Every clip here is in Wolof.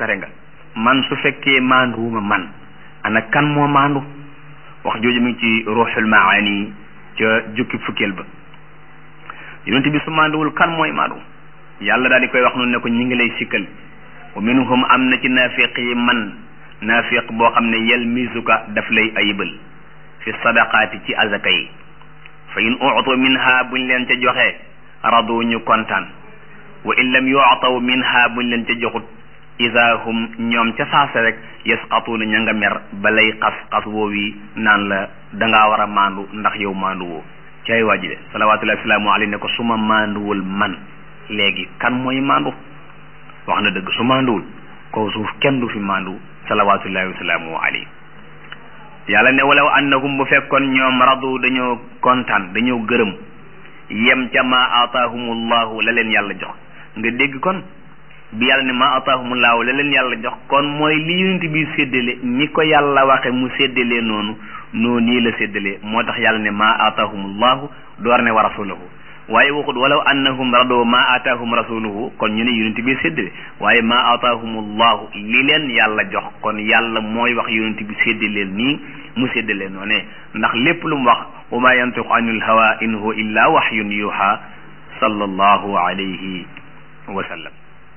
toskare nga man su fekkee maanduwuma man ana kan moo maandu wax jooju mi ngi ci ruuxul maani ca jukki fukkeel ba yonent bi su maanduwul kan mooy maandu yàlla daal di koy wax noonu ne ko ñi ngi lay sikkal wa minhum am na ci naafiq yi man naafiq boo xam ne yalmisuka daf lay ayibal fi sadaqaati ci azaka yi fa in utu minha buñ leen ca joxee radu ñu kontaan wa in lam yu'taw minha buñ leen ca joxut ida hum ñoom ca saasa rek yasqatuuna ña nga mer ba lay xas xas woowi naan la dangaa war a maandu ndax yow maandu woo caay waa ji de salawatullahi wasalaamu alayhi ne ko su ma maanduwul man léegi kan mooy maandu wax na dëgg su maanduwul kaw suuf kenn du fi maandu salawatullahi wasalaamu alayhi yàlla ne walaw annahum bu fekkoon ñoom radu dañoo kontaan dañoo gërëm yem ca ma aataahumullahu la leen yàlla jox nga dégg kon bi yàlla ne ma ataahumullahu la leen yàlla jox kon mooy li yonent bi séddale ni ko yàlla waxe mu séddalee noonu noonu nii la séddalee moo tax yàlla ne ma ataahumullahu door ne wa rasuluhu waaye waxut walaw annahum rado ma ataahum rasuluhu kon ñu ne yonent bi séddale waaye ma ataahumullahu li leen yàlla jox kon yàlla mooy wax yonent bi séddaleel nii mu séddalee noonu ndax lépp lu mu wax wa ma yantiqu anil hawa in huwa illa wahyun yuha sallallahu alayhi wa sallam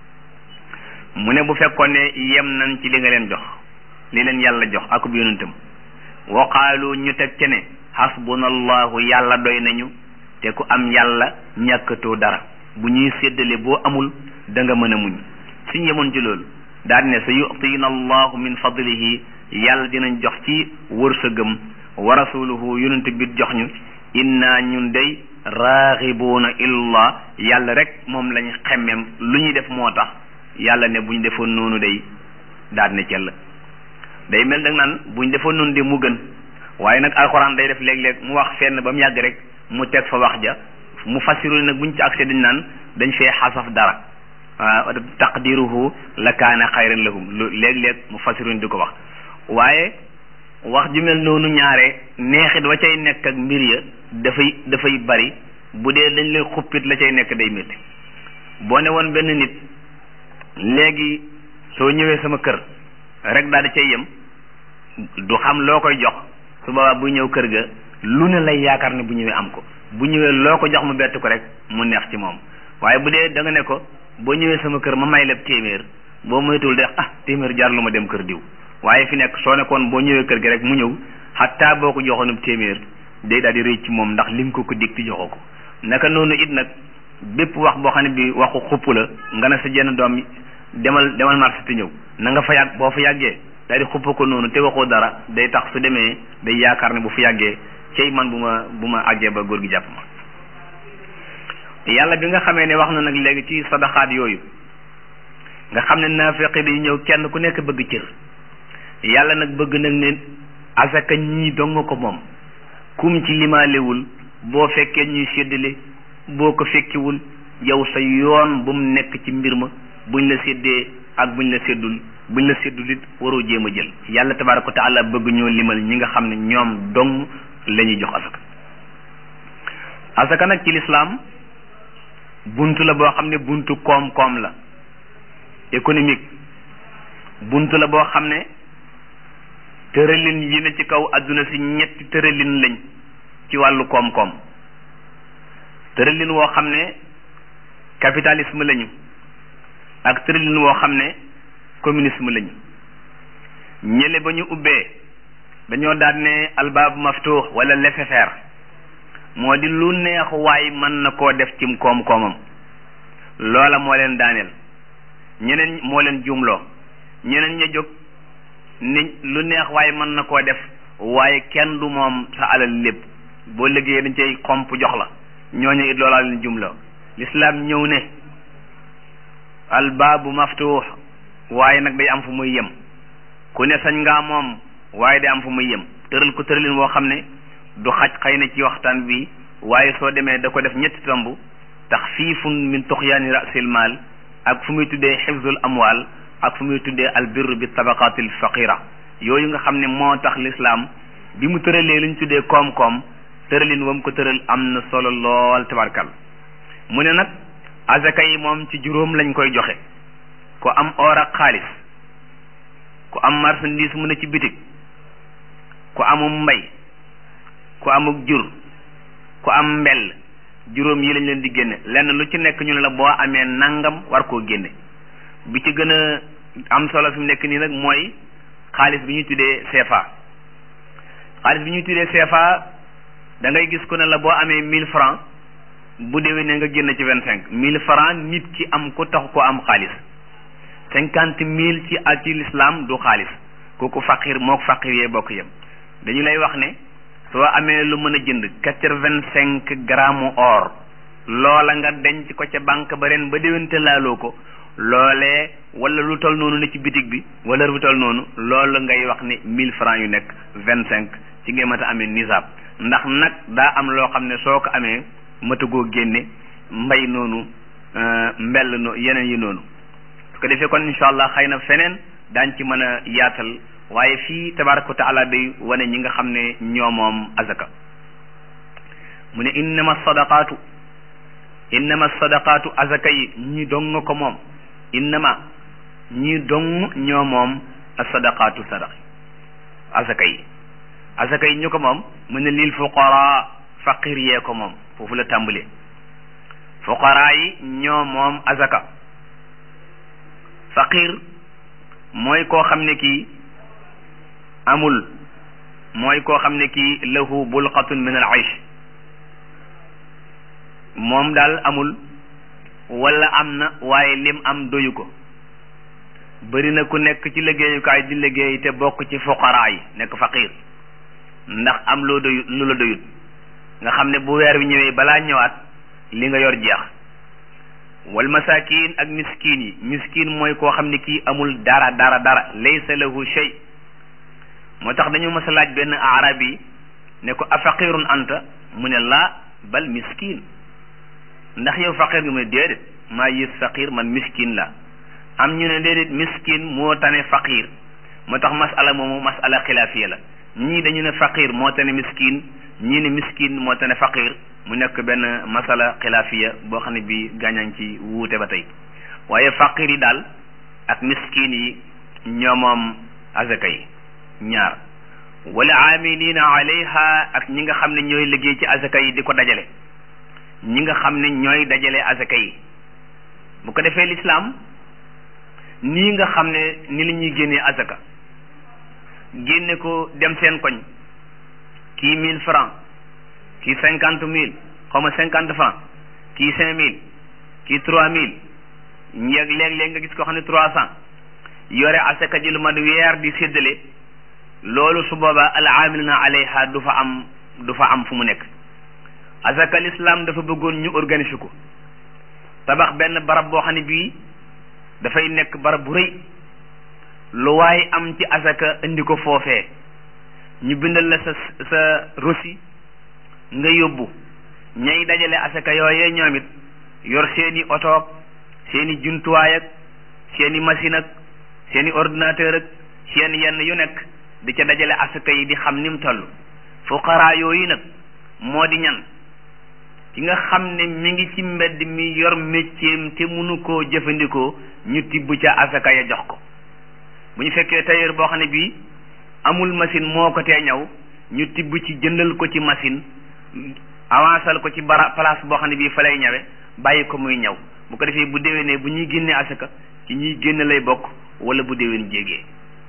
mu ne bu fekkoon ne yem nañ ci li nga leen jox li leen yàlla jox akub yonentam wa qaalu ñu teg ce ne hasbunallahu yàlla doy nañu te ku am yàlla ñàkkatoo dara bu ñuy séddale boo amul da nga mën a muñ suñ yemoon ci loolu daal ne sa yu'tina allahu min fadlihi yàlla dinañ jox ci wërsëgam wa rasuluhu yonent bi jox ñu inna ñun day raaxibuuna illallah yàlla rek moom lañ xemmem lu ñuy def moo tax yàlla ne buñ defoon noonu day daal ne cell day mel nag naan buñ defoon noonu de mu gën waaye nag alxuraan day def léeg-léeg mu wax fenn ba mu yàgg rek mu teg fa wax ja mu fassiru nag buñ ci accès dañ naan dañ fee xasaf dara waaw taqdiruhu la kaana xayran lahum lu léeg-léeg mu fassiru di ko wax waaye wax ju mel noonu ñaare neexit wa cay nekk ak mbir ya dafay dafay bari bu dee dañ lay xuppit la cay nekk day métti boo ne woon benn nit léegi soo ñëwee sama kër rek daal di cay yem du xam loo koy jox su boobaa bu ñëw kër ga lu ne lay yaakaar ne bu ñëwee am ko bu ñëwee loo ko jox mu bett ko rek mu neex ci moom waaye bu dee da nga ne ko boo ñëwee sama kër ma may leb téeméer boo moytuwul de ah téeméer jaar lu ma dem kër diw waaye fi nekk soo nekkoon boo ñëwee kër gi rek mu ñëw xataa boo ko joxoonub téeméer day daal di rëy ci moom ndax lim ko ko dig ti joxoo ko naka noonu it nag bépp wax boo xam ne bi waxu xupp la nga ne sa jenn doom demal demal marché te ñëw na nga fa yàgg boo fa yàggee daal di xupp ko noonu te waxoo dara day tax su demee day yaakaar ne bu fa yàggee cey man bu ma bu ma àggee ba góor gi jàpp ma yàlla bi nga xamee ne wax na nag léegi ci sadaxaat yooyu nga xam ne naafeqi day ñëw kenn ku nekk bëgg cër yàlla nag bëgg nag ne asaka ñii dong ko moom kum ci limaalewul boo fekkee ñuy séddale boo ko fekkiwul yow sa yoon bu mu nekk ci mbir ma buñ la séddee ak buñ la séddul buñ la séddul it waroo jéem a jël yàlla tabaaraka wa taala bëgg ñoo limal ñi nga xam ne ñoom dong la ñuy jox asaka asaka nag ci lislaam buntu la boo xam ne buntu koom-koom la économique buntu la boo xam ne tëralin yi ne ci kaw adduna si ñetti tëralin lañ ci wàllu koom-koom tëralin woo xam ne capitalisme lañu ak tëralin woo xam ne communisme lañu ñële ba ñu ubbee dañoo daan ne albaabu maftuux wala laisser-faire moo di lu neex waay mën na koo def cim koom-koomam loola moo leen daaneel ñeneen moo leen jumloo ñeneen ña jóg ni lu neex waaye mën na koo def waaye kenn du moom sa alal lépp boo liggéeyee dañ cay xomp jox la ñooñu it loolaa leen jumloo lislaam ñëw ne albaabu maftuux waaye nag day am fu muy yem ku ne sañ ngaa moom waaye day am fu muy yem tëral ko tëralin woo xam ne du xaj xëy na ci waxtaan bi waaye soo demee da ko def ñetti tomb taxfiifun min tuxyaani rasil maal ak fu muy tuddee xifzul amwaal ak fu muy tuddee albirru bi tabaqaatil faqira yooyu nga xam ne moo tax lislaam bi mu tëralee li ñu tuddee koom-koom tëralin wam ko tëral am na solo lool tabarkal mu ne nag azaka yi moom ci juróom lañ koy joxe ko am or ak xaalis ku am marchandise mu ne ci bitig ku amum mbay ku amuk jur ku am mbell juróom yi lañ leen di génne lenn lu ci nekk ñu ne la boo amee nangam war koo génne bi ci gën a am solo fi mu nekk nii nag mooy xaalis bi ñuy tuddee CFA xaalis bi ñuy tuddee CFA da ngay gis ku ne la boo amee mille francs bu déwénee nga génn ci vingt cinq mille francs nit ki am ko tax ko am xaalis cinquante mille ci ak ci l'islam du xaalis kooku faqir mook faqir yee bokk yem dañu lay wax ne soo amee lu mën a jënd quatre vingt cinq grammes or loola nga denc ko ca banque ba ren ba déwénte laaloo ko loolee wala lu tol noonu ne ci bitig bi wala lu tol noonu loolu ngay wax ne mille francs yu nekk vingt cinq ci ngay mata amee nisaab ndax nag daa am loo xam ne soo ko amee matagoo génne mbay noonu mbell no yeneen yi noonu su ko defee kon incha allah xëy na feneen daañ ci mën a yaatal waaye fii tabaraka wa taala day wane ñi nga xam ne ñoo moom azaka mu ne innama sadaqaatu innama sadaqaatu azaka yi ñi dong ko moom innama ñi dong ñoo moom sadaqaatu sadaq azaka yi azaka yi ñu ko moom mu ne lil fuqara faqir yee ko moom foofu la tàmbalee fuqara yi ñoo moom azaka faqir mooy koo xam ne kii amul mooy koo xam ne kii lahu bulqatun min al aish moom daal amul wala am na waaye lim am doyu ko bëri na ku nekk ci liggéeyukaay di liggéey te bokk ci fuqaraa yi nekk faqir ndax am loo doyut lu la doyut nga xam ne bu weer wi ñëwee balaa ñëwaat li nga yor jeex wal masakin ak miskin yi miskin mooy koo xam ne kii amul dara dara dara laysa lahu shay moo tax dañu mas a laaj benn arab yi ne ko afaqirun anta mu ne laa bal miskin ndax yow faqir nga mu ne déedéet maa yées faqir man miskin la am ñu ne déedéet miskin moo tane faqir moo tax masala moomu masala xilaafiya la ñii dañu ne faqir moo tane miskin ñii ne miskin moo tane faqir mu nekk benn masala xilaafiya boo xam ne bi gàññañ ci wuute ba tey waaye faqir yi daal ak miskin yi ñoo moom azaka yi ñaar wala amilina alayha ak ñi nga xam ne ñooy liggéey ci azaka yi di ko dajale ñi nga xam ne ñooy dajale azaka yi bu ko defee lislaam nii nga xam ne ni la ñuy génnee azaka génne ko dem seen koñ kii mille francs kii cinquante mille xaw ma cinquante francs kii cinq mille kii trois mille ñeeg léeg-léeg nga gis ko xam ne trois cent yore asaka ji lu mat weer di séddale loolu su boobaa al amilina alayha du fa am du fa am fu mu nekk asaka l'islam dafa bëggoon ñu organiser ko tabax benn barab boo xam ne bii dafay nekk barab bu rëy lu waay am ci asaka indi ko foofee ñu bindal la sa sa rosi nga yóbbu ñay dajale asaka yooyee ñoom it yor seeni otoog seeni jumtuwaay ak seeni machine ak seeni ordinateur ak seen yenn yu nekk di ca dajale asaka yi di xam ni mu toll fuqaraa yooyu nag moo di ñan ki nga xam ne mi ngi ci mbedd mi yor métier te mënu koo jëfandikoo ñu tibb ca asaka ya jox ko bu ñu fekkee tailleur boo xam ne bii amul machine moo ko tee ñaw ñu tibb ci jëndal ko ci machine avancal ko ci bara place boo xam ne bii fa lay ñawe bàyyi ko muy ñaw bu ko defee bu déwénee bu ñuy génnee asaka ci ñuy génn lay bokk wala bu déwén jégee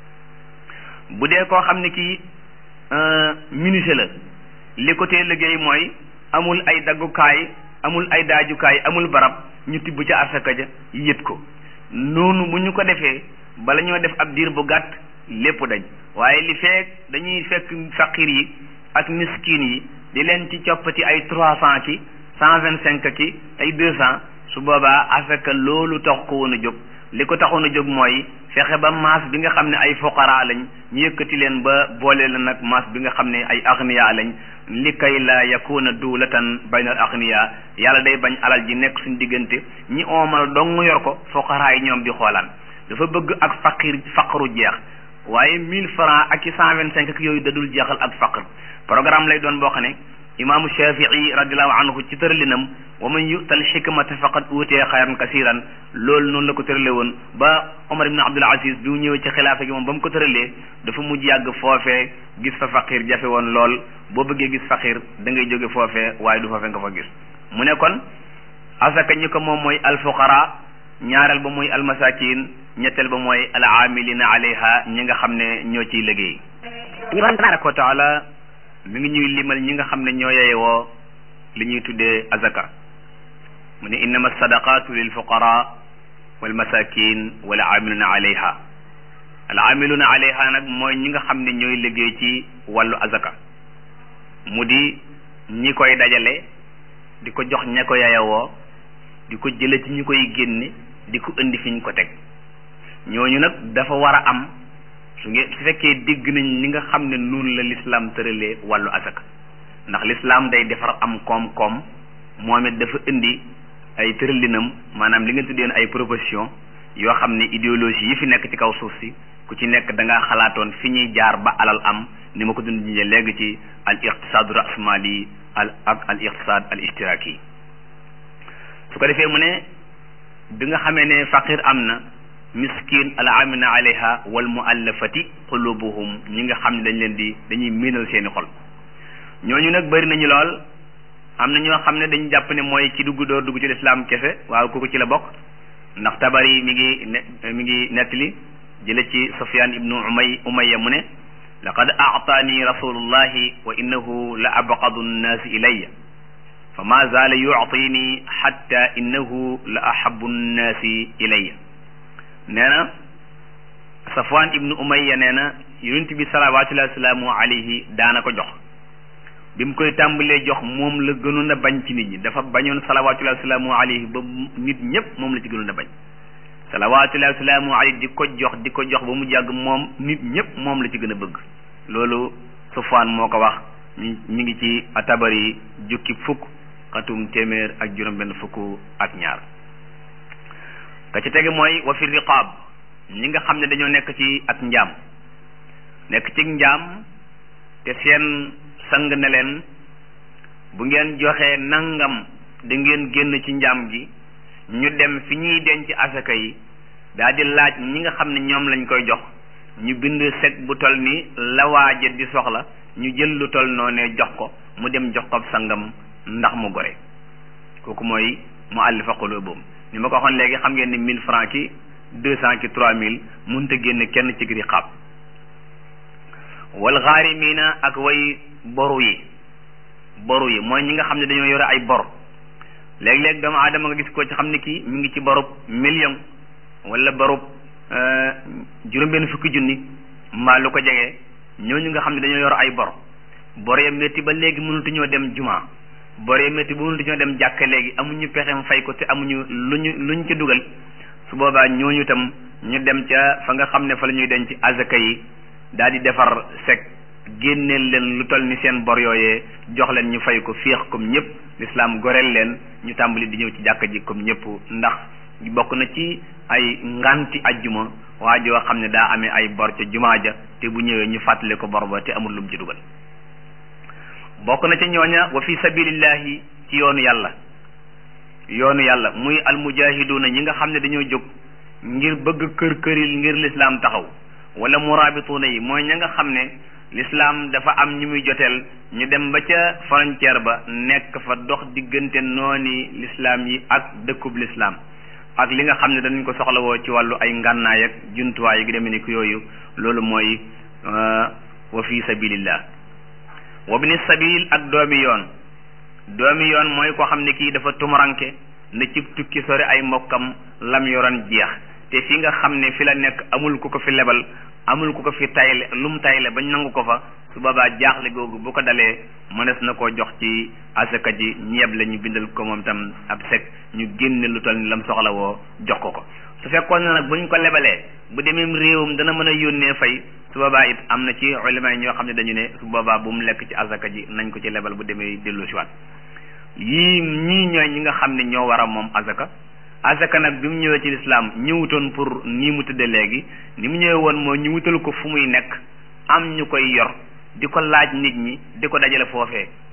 bu dee koo xam ne kii menuisier la li ko tee liggéey mooy amul ay daggukaay amul ay daajukaay amul barab ñu tibb ca asaka ja yët ko noonu bu ñu ko defee bala ñoo def ab diir bu gàtt lépp dañ waaye li fekk dañuy fekk faqir yi ak miskin yi di leen ci coppati ay trois cent ki cent vingt cinq ki ay deux cent su boobaa asaka loolu tax ko woon a jóg li ko taxoon a jóg mooy fexe ba maas bi nga xam ne ay fuqara lañ ñu yëkkati leen ba boole la nag maas bi nga xam ne ay agniya lañ li kay la yakuna duulatan bayna al agniya yàlla day bañ alal ji nekk suñ diggante ñi oomal dong yor ko fuqara yi ñoom di xoolaan dafa bëgg ak faqir faqru jeex waaye mille francs ak i cent vingt cinq ak yooyu dadul jeexal ak faqr programme lay doon boo xam ne imaamu shafii radiallahu anhu ci tëralinam wa man yu'tal xikmata faqad uutiya xayran kasiran loolu noonu la ko tëralee woon ba Omar ibn Abdul Aziz bi mu ñëwee ci xilaafa gi moom ba mu ko tëralee dafa mujj yàgg foofee gis fa faqir jafe woon lool boo bëggee gis faqir da ngay jóge foofee waaye du foofee nga fa gis mu ne kon asaka ñi ko moom mooy alfuqara ñaareel ba mooy almasakin ñetteel ba mooy al amilina alayha ñi nga xam ne ñoo ciy liggéey ñu borom tabaraka wa taala mi ngi ñuy limal ñi nga xam ne ñoo yeyewoo li ñuy tuddee azaka mu ne innama sadaqatu lil fuqara wal masakin wal amiluna alayha al amiluna alayha nag mooy ñi nga xam ne ñooy liggéey ci wàllu azaka mu di ñi koy dajale di ko jox ña ko yeyewoo di ko jële ci ñi koy génne di ko indi fi ñu ko teg ñooñu nag dafa war a am su ngeen su fekkee dégg nañ li nga xam ne noonu la lislaam tëralee wàllu asaka ndax lislaam day defar am koom-koom moom it dafa indi ay tëralinam maanaam li nga tuddeen ay proposition yoo xam ne idéologie yi fi nekk ci kaw suuf si ku ci nekk da ngaa xalaatoon fi ñuy jaar ba alal am ni ma ko dund jee léegi ci al iqtisaadu rasmali al ak al iqtisaad al ishtiraki su ko defee mu ne bi nga xamee ne faqir am na miskin al amina alayha wal muallafati qulubuhum ñi nga xam ne dañ leen di dañuy miinal seeni xol ñooñu nag bëri nañu lool am na ñoo xam ne dañu jàpp ne mooy ci dugg door dugg ci lislaam kese waaw kooku ci la bokk ndax tabari mi ngi ne mi ngi nettali jële ci sufyan ibnu umay umayya mu ne laqad aataani rasulullahi wa innahu la abqadu nnaasi ilayya fa ma zaala yuctini xatta innahu la ahabu nnaasi ilayya nee na safwan ibnu umayya nee na yonent bi salawatullahi wasalaamu alayhi daana ko jox bi mu koy tàmbalee jox moom la gënoon a bañ ci nit ñi dafa bañoon salawatullahi wasalaamu alayhi ba nit ñëpp moom la ci gënoon a bañ salawatullahi wasalaamu alayhi di ko jox di ko jox ba mu jàgg moom nit ñëpp moom la ci gën a bëgg loolu safwan moo ko wax mi mi ngi ci atabari jukki fukk xatum téeméer ak juróom benn fukk ak ñaar ka ci tege mooy wa fi riqaab ñi nga xam ne dañoo nekk ci ak njaam nekk ci njaam te seen sang ne leen bu ngeen joxee nangam da ngeen génn ci njaam gi ñu dem fi ñuy denc asaka yi daal di laaj ñi nga xam ne ñoom lañ koy jox ñu bind sec bu tol ni la waaja di soxla ñu jël lu tol noonee jox ko mu dem jox ko sangam ndax mu gore kooku mooy mu àllifa qulubuhum ni ma ko waxoon léegi xam ngeen ni mille francs ki deux cent ki trois mille mënut a génn kenn ci riqaab wal xaarimina ak way boru yi boru yi mooy ñi nga xam ne dañoo yore ay bor léeg-léeg doomu aadama nga gis ko ci xam ne kii mi ngi ci borub million wala borub juróom-benn fukki junni mbaa lu ko jege ñooñu nga xam ne dañoo yor ay bor bor ya métti ba léegi mënatuñoo dem juma bor ya métti ba mënatuñoo dem jàkka léegi amuñu pexem fay ko te amuñu luñu luñ ci dugal su boobaa ñooñu tam ñu dem ca fa nga xam ne fa la ñuy denc azaka yi daal di defar sec génneel leen lu toll ni seen bor yooyee jox leen ñu fay ko féex comme ñëpp lislaam goreel leen ñu tàmbali di ñëw ci jàkka ji comme ñëpp ndax bokk na ci ay nganti ajjuma waa joo xam ne daa amee ay bor ca jumaa ja te bu ñëwee ñu fàttale ko bor ba te amul lum ci dugal bokk na ca ñooña wa fi sabilillahi ci yoonu yàlla yoonu yàlla muy almujahiduna ñi nga xam ne dañoo jóg ngir bëgg kër këril ngir lislaam taxaw wala murabituuna yi mooy ña nga xam ne lislaam dafa am ñu muy joteel ñu dem ba ca frontière ba nekk fa dox diggante nooni lislaam yi ak dëkkub lislaam ak li nga xam ne danañ ko soxlawoo ci wàllu ay ngànnaay ak jumtuwaay yu demee ni ku yooyu loolu mooy wa fi sabilillah wa bni sabil ak doomi yoon doomi yoon mooy koo xam ne kii dafa tumuranke na cib tukki sori ay mbokkam lam yoroon jeex te fi nga xam ne fi la nekk amul ku ko fi lebal amul ku ko fi tayle lu mu tayle bañ nangu ko fa su boobaa jaaxle googu bu ko dalee mënees na koo jox ci asaka ji ñeeb la ñu bindal ko moom tam ab sec ñu génne lu toll ni lam soxla woo jox ko ko su fekkoon na nag buñ ko lebalee bu demee réewum dana mën a yónnee fay su boobaa it am na ci ulama yi ñoo xam ne dañu ne su boobaa bu mu lekk ci asaka ji nañ ko ci lebal bu demee dellu si waat yii ñii ñooy ñi nga xam ne ñoo war a moom asaka asaka nag bi mu ñëwee ci lislaam ñëwutoon pour nii mu tëdde léegi ni mu ñëwee woon moo ñu wutal ko fu muy nekk am ñu koy yor di ko laaj nit ñi di ko dajale foofee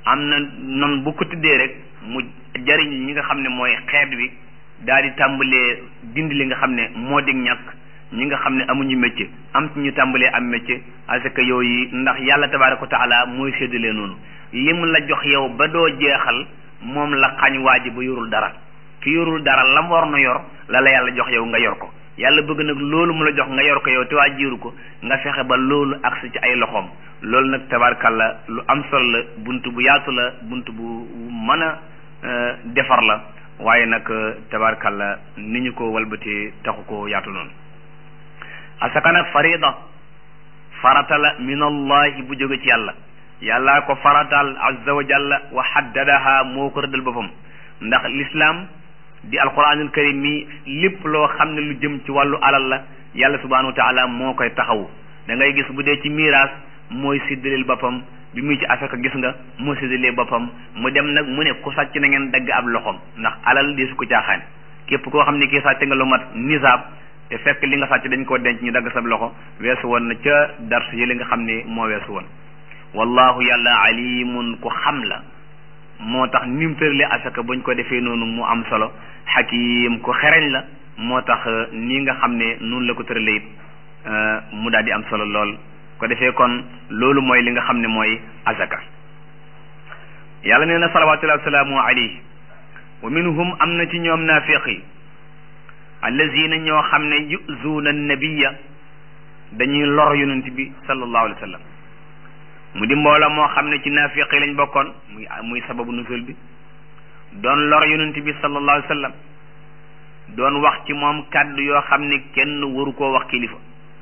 am na noonu bu ko tuddee rek mu jariñ ñi nga xam ne mooy xeet wi daal di tàmbalee dindi li nga xam ne moo dig ñàkk ñi nga xam ne amuñu métier am ci ñu tàmbalee am métier parce que yooyu ndax yàlla tabaaraka wa taala mooy séddalee noonu li mu la jox yow ba doo jeexal moom la xañ waa ji ba yorul dara ki yorul dara la mu war na yor la la yàlla jox yow nga yor ko yàlla bëgg nag loolu mu la jox nga yor ko yow te waa jiiru ko nga fexe ba loolu agsi ci ay loxoom loolu nag tabaarkalla lu am solo la bunt bu yaatu la bunt bu mën a defar la waaye nag tabaarkalla ni ñu ko walbatee taxu ko yaatu noonu asaka nag farida farata la min allahi bu jóge ci yàlla yàllaa ko faratal azza wa jalla wa haddadaha moo ko rëddal boppam ndax l'islam di alquranul karim mi lépp loo xam ne lu jëm ci wàllu alal la yàlla subhanahu wa taala moo koy taxawu da ngay gis bu dee ci miraas mooy séddaleel boppam bi muy ci asaka gis nga moo séddalee boppam mu dem nag mu ne ku sàcc na ngeen dagg ab loxoom ndax alal di su ko caaxaane képp koo xam ne kii sàcc nga lu mat nisaab te fekk li nga sàcc dañ koo denc ñu dagg sab loxo weesu woon na ca dars yi li nga xam ne moo weesu woon wallahu yàlla alimun ku xam la moo tax ni mu tëralee asaka buñ ko defee noonu mu am solo xakim ku xereñ la moo tax nii nga xam ne noonu la ko tëralee it mu daal di am solo lool ko defee kon loolu mooy li nga xam ne mooy asaka yàlla nee na salawatullahi wasalaamu alayhi wa minhum am na ci ñoom naafiq yi allazina ñoo xam ne yuzuuna nabiya dañuy lor yonent bi sallallahu alayhi wa sallam mu di mbooloo moo xam ne ci naafiq yi lañ bokkoon muy muy sababu nusul bi doon lor yonent bi sallallahu alayhi wa sallam doon wax ci moom kàddu yoo xam ne kenn waru koo wax kilifa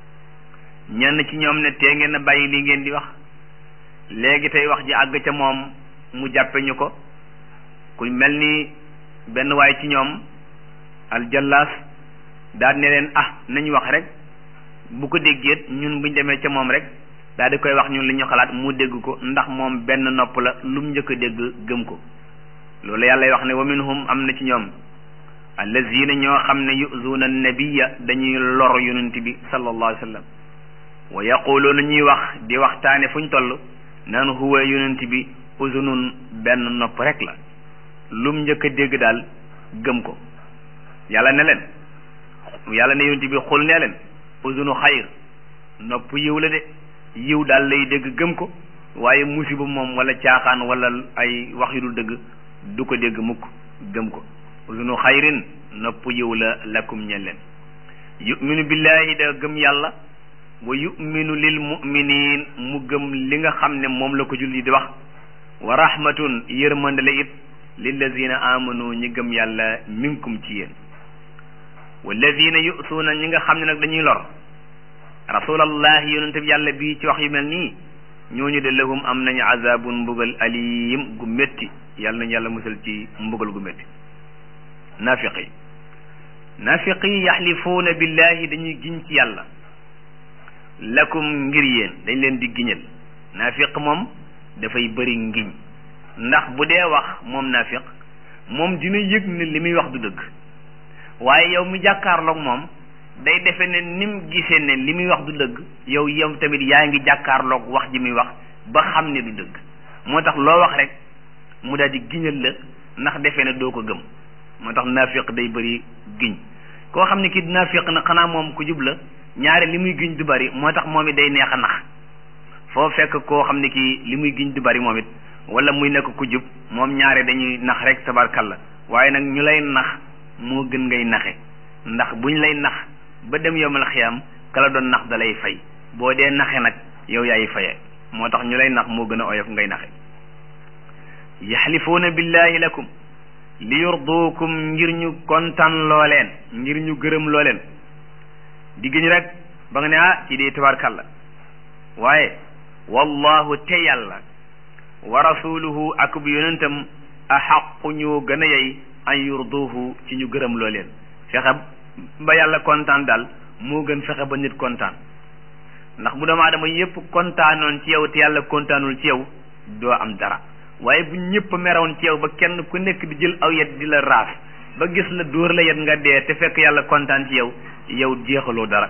ñenn ci ñoom ne tee ngeen a bàyyi lii ngeen di wax léegi tey wax ji àgg ca moom mu jàppe ñu ko ku mel ni benn waay ci ñoom aljallaas daal ne leen ah nañu wax rek bu ko déggeet ñun buñ demee ca moom rek daal di koy wax ñun li ñu xalaat mu dégg ko ndax moom benn nopp la lu mu njëkk a dégg gëm ko loolu yàlla wax ne wa minhum am na ci ñoom allazina ñoo xam ne yuzuuna nabiya dañuy lor yonent bi sallallahu alayhi wa sallam wa yaquluuna ñuy wax di waxtaane fu ñu toll naan huwa yonent bi uzunun benn nopp rek la lu mu njëkk a dégg daal gëm ko yàlla ne leen yàlla ne yonent bi xul nee leen uzunu xayr nopp yiw la de yiw daal lay dégg gëm ko waaye musiba moom wala caaxaan wala ay wax yu dul dëgg du ko dégg mukk gëm ko uzunu xayrin nopp yiw la lakum ñel leen yuminu billahi da gëm yàlla wa yuminu lil muminin mu gëm li nga xam ne moom la ko julli di wax wa rahmatun yërmande la it lillazina amanu ñi gëm yàlla minkum ci yéen wallazina yusuuna ñi nga xam ne nag dañuy lor rasulallahi yonente bi yàlla bii ci wax yu mel nii ñooñu de lahum am nañu azabun mbugal alim gu métti yàlla nañu yàlla musal ci mbugal gu métti naafiq yi naafiq yi yaxlifuuna billahi dañuy giñ ci yàlla lakum ngir yéen dañ leen di giñal naafiq moom dafay bëri ngiñ ndax bu dee wax moom naafiq moom dina yëg ne li muy wax du dëgg waaye yow mi jàkkaarloog moom day defe ne nim gisee ne li muy wax du dëgg yow yow tamit yaa ngi jàkkaarloog wax ji muy wax ba xam ne du dëgg moo tax loo wax rek mu daal di giñal la ndax defe ne doo ko gëm moo tax naafiq day bëri giñ koo xam ne kii naafiq na xanaa moom ku jub la ñaare li muy giñ du bari moo tax moom it day neex a nax foo fekk koo xam ne kii li muy giñ du bari moom it wala muy nekk ku jub moom ñaare dañuy nax rek tabarkalla waaye nag ñu lay nax moo gën ngay naxe ndax buñ lay nax ba dem yomal xiyam kala doon nax da lay fay boo dee naxe nag yow yaay faye moo tax ñu lay nax moo gën a oyof ngay naxe yaxlifuuna billahi lakum li yurduukum ngir ñu kontaan loo leen ngir ñu gërëm loo leen digg rek ba nga ne ah ci dee tabarkalla waaye wallahu te yàlla wa rasuluhu ak bu yonentam axaqu ñoo gën a yey an yurduhu ci ñu gërëm loo leen fexe ba yàlla kontaan daal moo gën fexe ba nit kontaan ndax bu doomu aadama yépp kontaanoon ci yow te yàlla kontaanul ci yow doo am dara waaye bu ñëpp meroon ci yow ba kenn ku nekk di jël aw yet di la raas ba gis la dóor la yet nga dee te fekk yàlla kontaan ci yow yow jeexaloo dara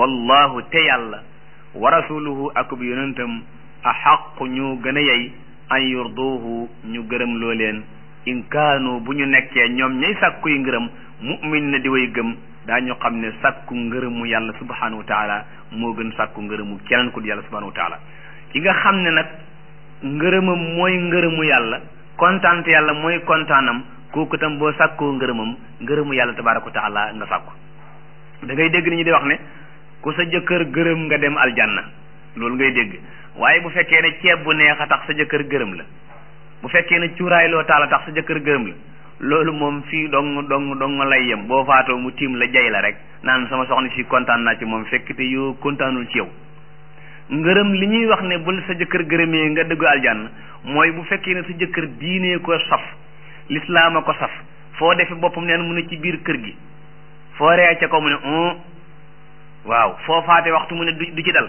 wallahu te yàlla wa rasuluhu ak bu yonentam axaqu ñu gën a yey an yurduhu ñu gërëm loo leen in kaanu bu ñu nekkee ñoom ñay sàkkuy ngërëm mu'min na di way gëm daañu xam ne sàkku ngërëmu yàlla subhanahu wa taala moo gën sàkku ngërëmu keneen ku di yàlla subhanahu wa taala ki nga xam ne nag ngërëmam mooy ngërëmu yàlla kontaan yàlla mooy kontaanam kooku tam boo sàkkoo ngërëmam ngërëmu yàlla tabaraka wa taala nga sàkku da ngay dégg ni ñu di wax ne ku sa jëkkër gërëm nga dem aljanna loolu ngay dégg waaye bu fekkee ne ceeb bu neex a tax sa jëkkër gërëm la bu fekkee ne cuuraay loo taal a tax sa jëkkër gërëm la loolu moom fii dong dong dong lay yem boo faatoo mu tiim la jay la rek naan sama soxna si kontaan naa ci moom fekk te yoo kontaanul ci yow ngërëm li ñuy wax ne bul sa jëkkër gërëmee nga dëggu aljanna mooy bu fekkee ne sa jëkkër diinee ko saf lislaam a ko saf foo defe boppam neen mu ne ci biir kër gi foo ree ca ko mu ne un waaw foo faate waxtu mu ne du ci dal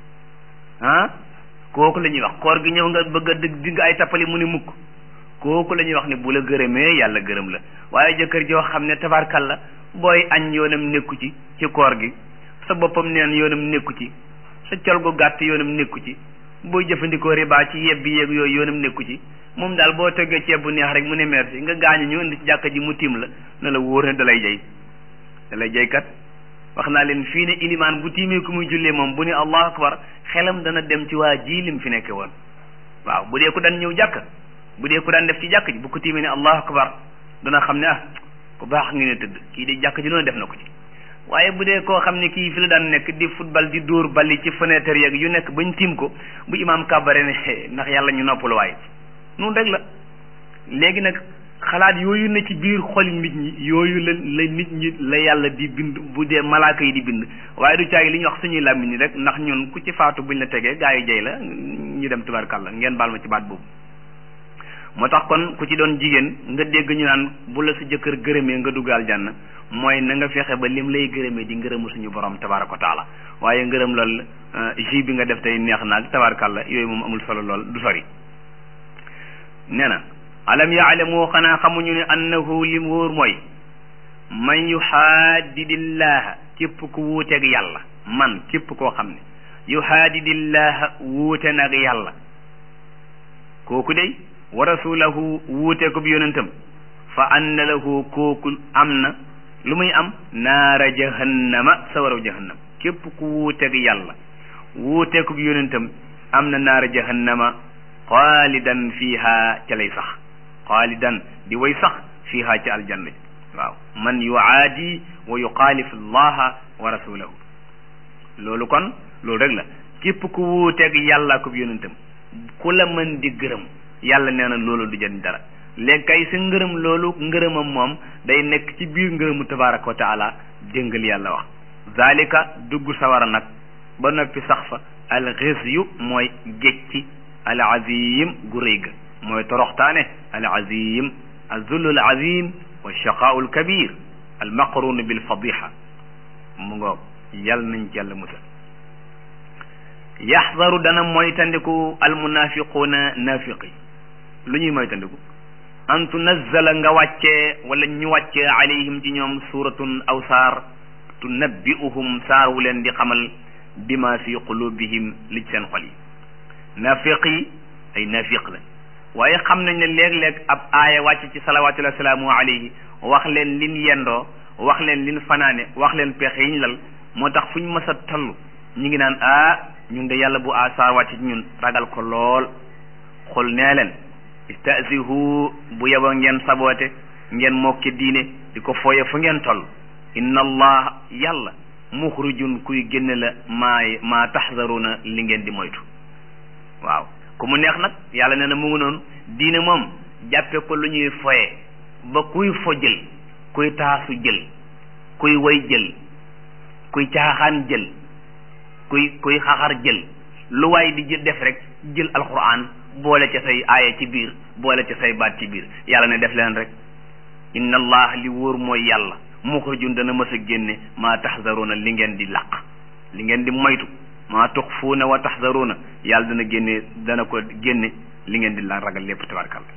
ah kooku la ñuy wax koor gi ñëw nga bëgg a digg digg ay tappali mu ne mukk kooku la ñuy wax ne bu la gërëmee yàlla gërëm la waaye jëkkër joo xam ne tabarkal la booy añ yoonam nekku ci ci koor gi sa boppam neen yoonam nekku ci sa col gu gàtt yoonam nekku ci booy jëfandikoo riba ci yebbi yeeg yooyu yoonam nekku ci moom daal boo toggee ceeb bu neex rek mu ne merci nga gaañu ñu indi ci jàkka ji mu tiim la ne la wóor ne dalay jay dalay jay kat wax naa leen fii ne ilimaan bu tiimee ku muy jullee moom bu ne allahu akbar xelam dana dem ci waa ji lim fi nekke woon waaw bu dee ku daan ñëw jàkk bu dee ku daan def ci jàkk ji bu ko tiimee ne allahu akbar dana xam ne ah ku baax ngi ne tëdd kii di jàkk ji loolu def na ko ci waaye bu dee koo xam ne kii fi la daan nekk di football di dóor bali ci fenêtre yeeg yu nekk bañ tiim ko bu imaam kàbbare ne ndax yàlla ñu noppalu waaye noonu rek la léegi nag xalaat yooyu ne ci biir xoli nit ñi yooyu la la nit ñi la yàlla di bind bu dee malaaka yi di bind waaye du caagi li ñuy wax suñuy làmmiñ ni rek ndax ñun ku ci faatu buñ la tegee gaa yi jay la ñu dem tubarkàlla ngeen baal ma ci baat boobu moo tax kon ku ci doon jigéen nga dégg ñu naan bu la sa jëkkër gërëmee nga dugg aljanna mooy na nga fexe ba lim lay gërëmee di ngërëmu suñu borom tabaraka wa taala waaye ngërëm lool ji bi nga def tey neex naag tabarkàlla yooyu moom amul solo lool du sori nee na alam yaalamu xanaa xamuñu ne annahu lim wóor mooy man yuhaadidillaha képp ku wuuteeg yàlla man képp koo xam ne yuhaadidillaha wuute nag yàlla kooku day wa rasulahu wuute ko bi yonentam fa anna lahu kooku am na lu muy am naara jahannama sawaraw jahannam képp ku wuuteeg yàlla wuute ko bi yonentam am na naara jahannama xaalidan fiiha ca lay sax xaalidan di way sax fiiha ca aljanna waaw man yuaadi wa yuxaalif allaha wa rasulahu loolu kon loolu rek la képp ku wuuteeg yàlla ko yonentam ku la mën di gërëm yàlla nee na loolu du jëriñ dara léegi kay sa ngërëm loolu ngërëmam moom day nekk ci biir ngërëmu tabaraka wa taala déngal yàlla wax zalika dugg sawara nag ba noppi sax fa al xisyu mooy gécci al azim gu rëy ga mooy toroxtaane al azim azullu al azim wa shaqaau al kabir al maqrun bil fadiha mu ngoog yàlla nañ ci yàlla musal yaxdaru dana moytandiku al munafiquuna nafiqi lu ñuy moytandiku an tunazzala nga wàccee wala ñu wàccee alayhim ci ñoom suratun aw saar tunabbi'uhum saar wu leen di xamal bima fi qulubihim li ci seen xol yi nafiq yi ay nafiq la waaye xam nañ ne léeg-léeg ab aaya wàcc ci salawatullahi salaamu alayhi wax leen lin yendoo wax leen lin fanaane wax leen pexe yiñ lal moo tax fu ñu mës a toll ñu ngi naan ah ñun de yàlla bu asaar wàcc ci ñun ragal ko lool xul nee leen istazihu bu yeba ngeen saboote ngeen mokki diine di ko fooye fu ngeen toll inna allah yàlla muxrijun kuy génne la maay maa taxdaruna li ngeen di moytu waaw ku mu neex nag yàlla nee na mu ngi noonu diine moom jàppe ko lu ñuy foye ba kuy fo jël kuy taasu jël kuy way jël kuy caaxaan jël kuy kuy xaxar jël lu waay di jël def rek jël alquran boole ca say aaya ci biir boole ca say baat ci biir yàlla ne def leen rek inna allah li wóor mooy yàlla muxrijun dana mës a génne maa taxdaruna li ngeen di làq li ngeen di moytu maa tuxfuuna wa taxdaruuna yàlla dana génne dana ko génne li ngeen di la ragal lépp tabarkalla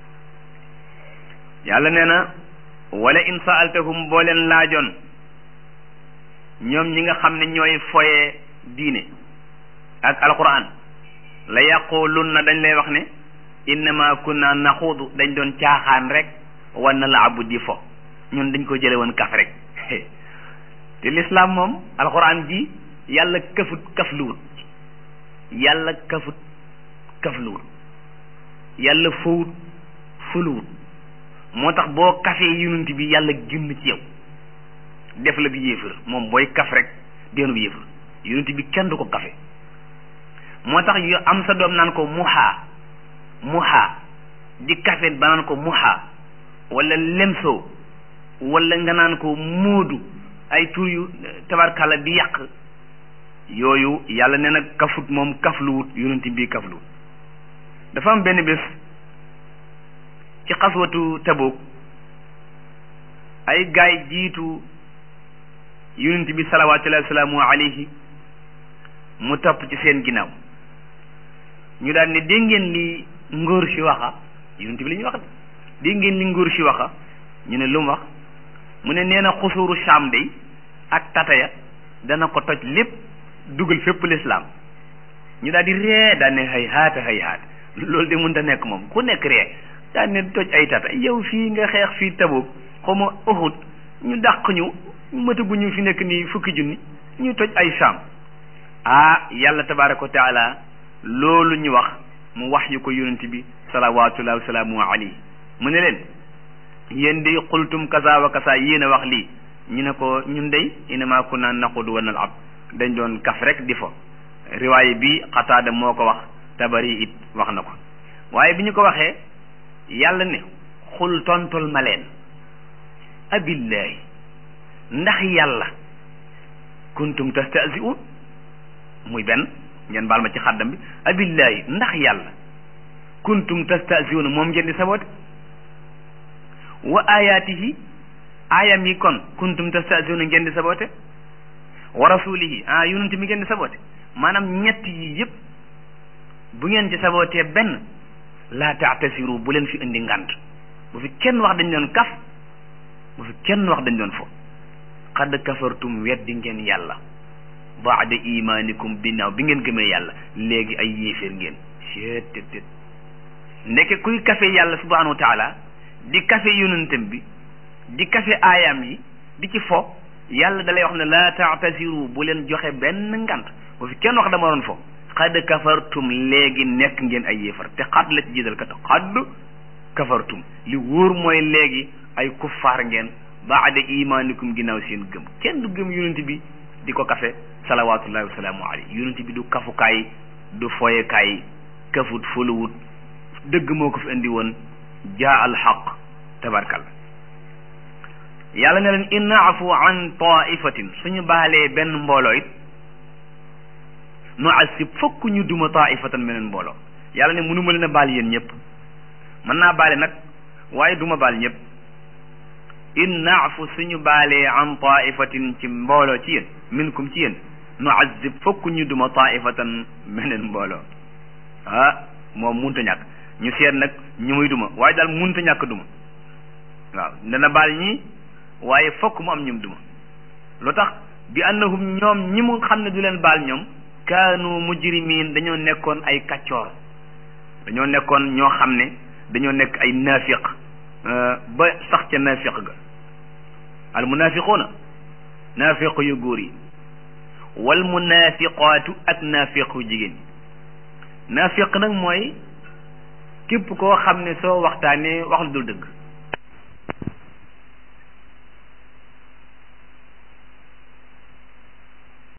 yàlla nee na wala in saaltahum boo leen laajoon ñoom ñi nga xam ne ñooy foye diine ak alquran la yaqulun na dañ lay wax ne innama kunna naxuudu dañ doon caaxaan rek wan na la abu di fo ñun dañ ko jële woon kaf rek te l'islam moom alxuraan ji yàlla kafut kafluwut yàlla kafut kafluwut yàlla fowut fuluwut moo tax boo kafee yonent bi yàlla génn ci yow def la bi yéefar moom booy kaf rek deenu bi yéefar yonent bi kenn du ko kafe moo tax yu am sa doom naan ko muhaa muhaa di kafe ba naan ko muhaa wala lemsoo wala nga naan ko móodu ay tur yu tabarkalla di yàq yooyu yàlla nee na kafut moom kafluwut yonent bi kafluwut dafa am benn bés ci xaswatu Tabuk ay gaay jiitu yonent bi salawaatullahi wasalaamu alayhi mu topp ci seen ginnaaw ñu daal ne dégg ngeen li ngóor si waxa yonent bi li ñu wax dégg ngeen li ngóor si waxa ñu ne lu mu wax mu ne nee na xusuru Saam day ak tataya dana ko toj lépp dugal fépp lislaam ñu daal di ree daan ne hay haata hay haat loolu de mënta nekk moom ku nekk ree daan ne toj ay tata yow fii nga xeex fii Tabuk xawma Uhud ñu dàq ñu mataguñu fi nekk nii fukki junni ñu toj ay Saam ah yàlla tabaraka wa taala loolu ñu wax mu wax yu ko yonent bi salawatullahi wa salaamu alayhi mu ne leen yéen day xultum kasa wa kasa yéen a wax lii ñu ne ko ñun day inama kunna naqudu wa nal'ab dañ doon kaf rek di fo riwaay bi xataada moo ko wax tabari it wax na ko waaye bi ñu ko waxee yàlla ne xul tontul ma leen abillahi ndax yàlla kuntum tastahzi'un muy benn ngeen baal ma ci xaddam bi abillahi ndax yàlla kuntum tastahzi'un moom ngeen di saboote wa ayatihi aayam yi kon kuntum tastahzi'un ngeen di saboote wa rasulihi ah yonent mi ngeen di saboote maanaam ñett yi yëpp bu ngeen ci sabootee benn laa taatasiru bu leen fi indi ngant bu fi kenn wax dañ doon kaf bu fi kenn wax dañ doon fo xadd kafartum weddi ngeen yàlla baada imanikum binnaaw bi ngeen gëmee yàlla léegi ay yéeféer ngeen seetet ndeke kuy kafe yàlla subhanahu wa taala di kafe yonentam bi di kafe aayaam yi di ci fo yàlla dalay wax ne laa taatasiru bu leen joxe benn ngant bu fi kenn wax dama doon fo xadd kafartum léegi nekk ngeen ay yéefar te xadd la ci jiital kat xadd kafartum li wóor mooy léegi ay kuffaar ngeen baada imanikum ginnaaw seen gëm kenn du gëm yonent bi di ko kafe salawatullahi wasalaamu alayhi yonent bi du kafukaay du foyekaay kafut fuluwut dëgg moo ko fi indi woon jaa al xaq tabarkal yàlla ne leen in naafu an taifatin suñu baalee benn mbooloo it nu asib fokk ñu duma taifatan meneen mbooloo yàlla ne mënuma leen a baal yéen ñëpp mën naa baale nag waaye duma baal ñëpp in naafu suñu baalee an taifatin ci mbooloo ci yéen minkum ci yéen nu azib fokk ñu duma taifatan meneen mbooloo ah moom munta ñàkk ñu seet nag ñu muy duma waaye daal munta ñàkk duma waaw dana baal ñi waaye fokk mu am ñum duma lu tax bi annahum ñoom ñi mu xam ne du leen baal ñoom kaanu mujrimiin dañoo nekkoon ay kaccoor dañoo nekkoon ñoo xam ne dañoo nekk ay naafiq ba sax ca naafiq ga al munaafiquuna naafiq yu góor yi wal munaafiqaatu ak naafiq yu jigéen ñi naafiq nag mooy képp koo xam ne soo waxtaanee wax lu dul dëgg